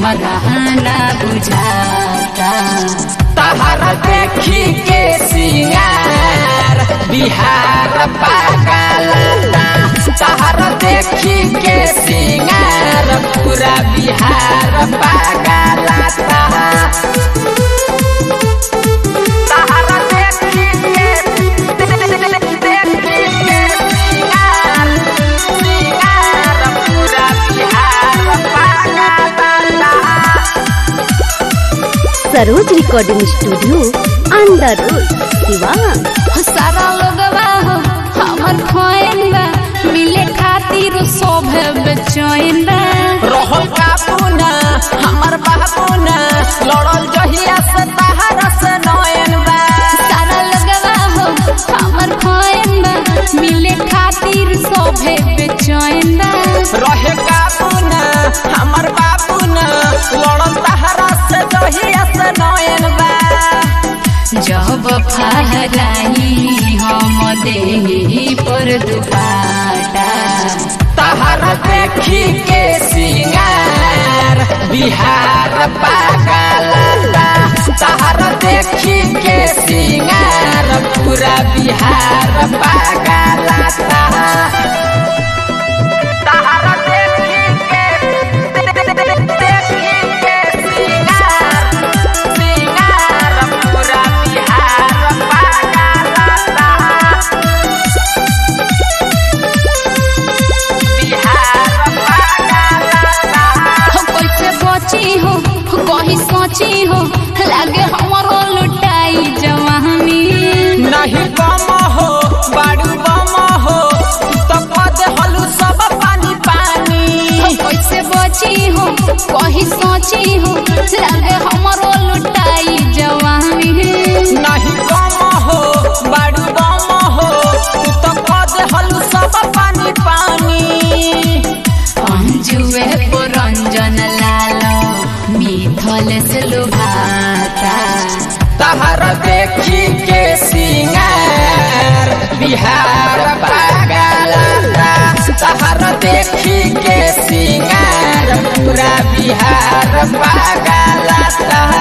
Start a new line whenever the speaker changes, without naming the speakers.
हमरा ना बुझाता
तहरा देखी के सिंगार बिहार पागलता तहरा देखी के सिंगार पूरा बिहार पागलता तहरा देखी के देखी के सिंगार सिंगार पूरा बिहार पागलता
Saroj recording studio under road Siwan
सारा लोगवा हो हमर खोइन बा मिले खातिर सब बेचैन बा
रहल काबूना हमर बाबूना लड़ल जहिया से तहरा से नयन बा
सारा लोगवा हो हमर खोइन बा मिले खातिर सब बेचैन बा
रहे काबूना हमर बाबूना लड़ल तहरा से जहिया से नयन बा
जब फहराई हम देही पर दुपाटा
तहरा देखी के सिंगार बिहार पागलता तहरा देखी के सिंगार पूरा बिहार पागलता तहरा देखी के देखी के सिंगार सिंगार पूरा बिहार पागलता बिहार पागलता
हो कैसे बची हो कहीं सोची हो लागे हमरो लुटाई जवानी
नहीं बम हो बाड़ू बम हो तो कद हलू सब पानी पानी
हो कैसे बची हो कहीं सोची हो लागे हमरो लुटाई जवानी
नहीं बम हो बाड़ू बम हो तो कद हलू सब पानी पानी
अंजुए पुरंजन लाल मिथल से लुभाता
तहर देखी के सिंगार बिहार पागलता तहर देखी के सिंगार पूरा बिहार पागलता